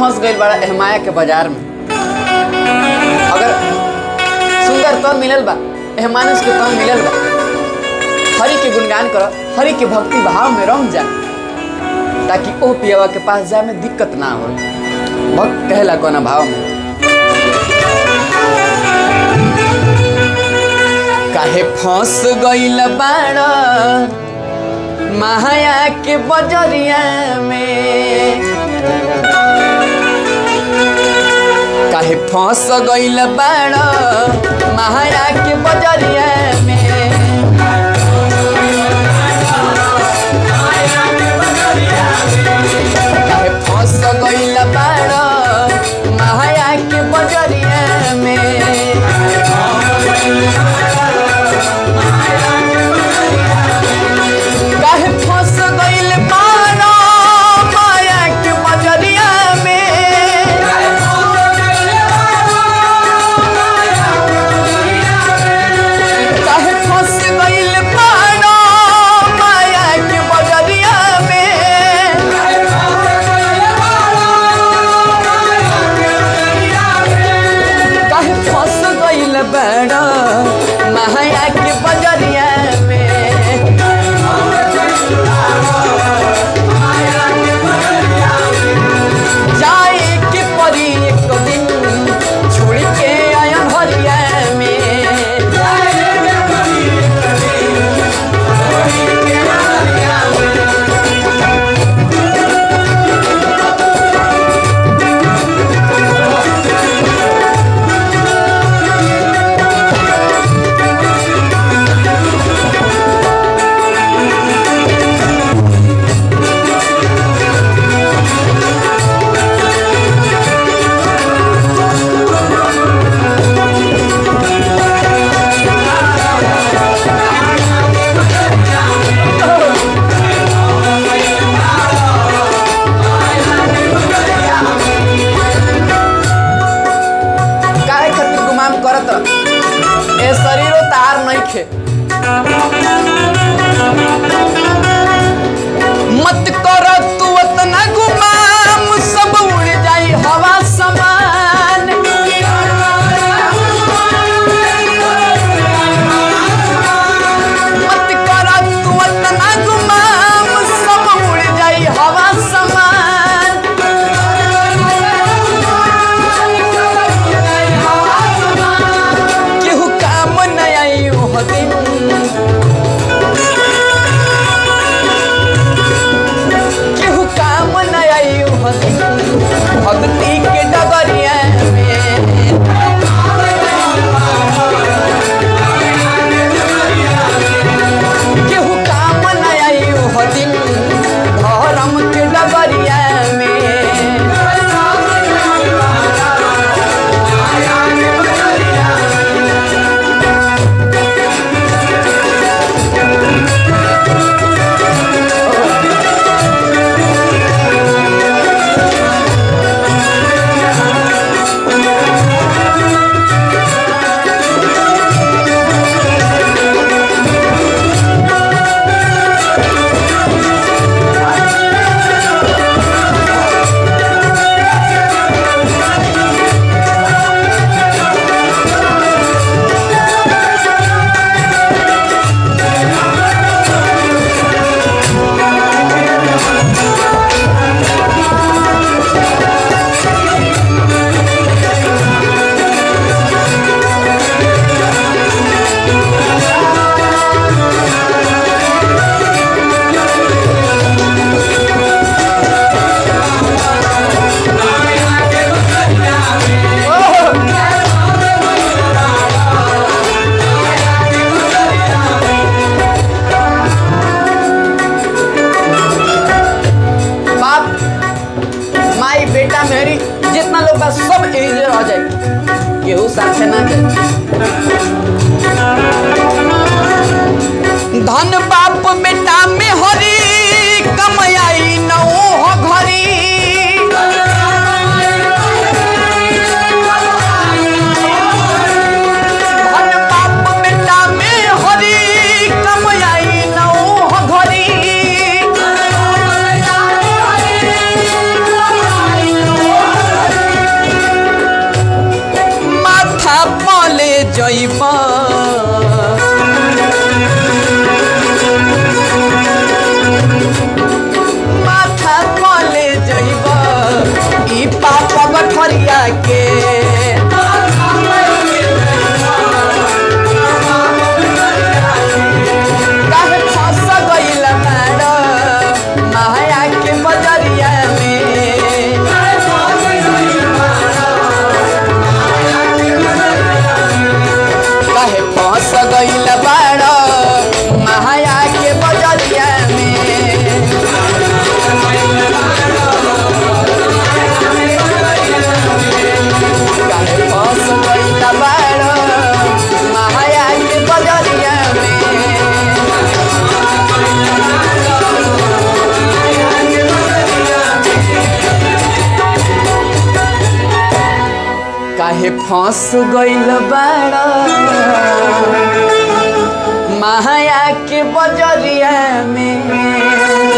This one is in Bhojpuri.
फंस गई बड़ा एहमाया के बाजार में अगर सुंदर तन मिलल बा एहमानुष के तन मिलल बा हरि के गुणगान कर हरि के भक्ति भाव में रम जा ताकि ओ पियवा के पास जाए में दिक्कत ना हो भक्त कहला कोना भाव में काहे फंस गईल बाड़ माया के बजरिया में काहे फंस गईल बाड़ माया के बजरिया में काहे फंस गईल बाड़ माया के बजरिया में काहे फंस गईल बाड़ माया के बजरिया में काहे फंस गईल बाड़ माया के बजरिया में काहे फंस गईल बाड़ माया के बजरिया में जाए के परी एक दिन छोड़ के आया हरिया में काहे खातिर गुमान करत रह? ए शरीरो तार नहीं खे मत कर तू उतना गुमाम सब उड़ जाई हवा समान मत कर तू उतना गुमाम सब उड़ जाई हवा समान केहू काम न आई ओह दिन केहू काम न आई ओह दिन भक्ति के डगरिया में केहू काम न आई ओह दिन धर्म के डगरिया में बाप माई बेटा मेरी जितना लोग बा सब एजे रह जाए केहू साथे ना जाए धन बाप बेटा में हरी कमयाई न हो घरी धन बाप बेटा में हरी कमयाई न हो घरी जइबा माथा कले जइबा ई पाप गठरिया के काहे फंस गइल मैडम माया के बजरिया में काहे फंस गइल बाड़ माया के बजरिया में काहे फंस गइल बाड़ माया के बजरिया में काहे फंस गइल बाड़ माया के बजरिया में